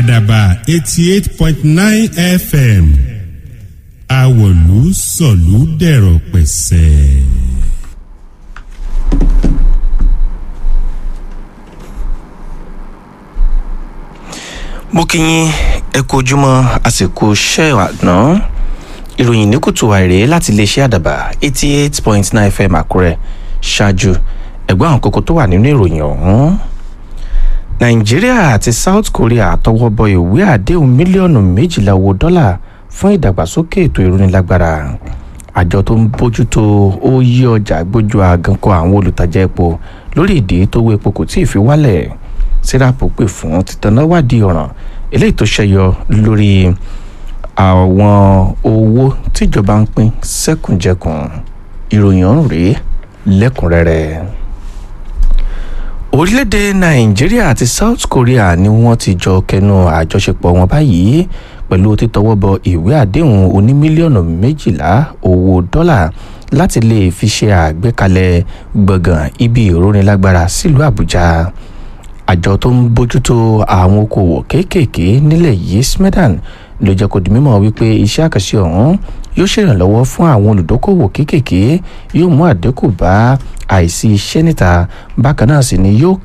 àdàbà eighty eight point nine fm àwọ̀lú sọ̀lú dẹ̀rọ̀ pẹ̀sẹ̀. mo kí yín ẹ kú ojúmọ́ àsìkò iṣẹ́ àná ìròyìn ní kùtù àìrè láti iléeṣẹ́ àdàbà eighty eight point nine fm àkúrẹ́ ṣáájú ẹ̀gbọ́n àwọn kókó tó wà nínú ìròyìn ọ̀hún nàìjíríà àti south korea tọwọ́ bọ ìwé àdéhùn mílíọ̀nù méjìlá owó dọ́là fún ìdàgbàsókè ètò ìrónilágbára àjọ tó ń bójútó ó yí ọjà gbójú àgànkọ àwọn olùtajà epo lórí ìdí tó wọ epo kò tí ì fi wálẹ̀ síràpù pè fún títanáwádìí ọ̀ràn eléyìí tó ṣẹyọ lórí àwọn owó tíjọba ń pín sẹ́kùnjẹkùn ìròyìn ọ̀hún rèé lẹ́kùnrẹ́rẹ́ orílẹ̀-èdè nàìjíríà àti south korea ni wọ́n ti jọ kẹnu àjọṣepọ̀ wọn báyìí pẹ̀lú títọwọ́ bọ ìwé àdéhùn oní mílíọ̀nù méjìlá owó dọ́là láti lè fi ṣe àgbékalẹ̀ gbọ̀ngàn ibi ìrónilágbára sílùú àbújá àjọ tó ń bójútó àwọn okòwò kéékèèké nílẹ̀ yìí smedan ló jẹ́ kó di mímọ́ wípé iṣẹ́ àkànṣe ọ̀hún yóò ṣèrànlọ́wọ́ fún àwọn olùdókòwò kéékèèké yóò mú àdínkù bá àìsí iṣẹ́ níta bákan náà sì ni yóò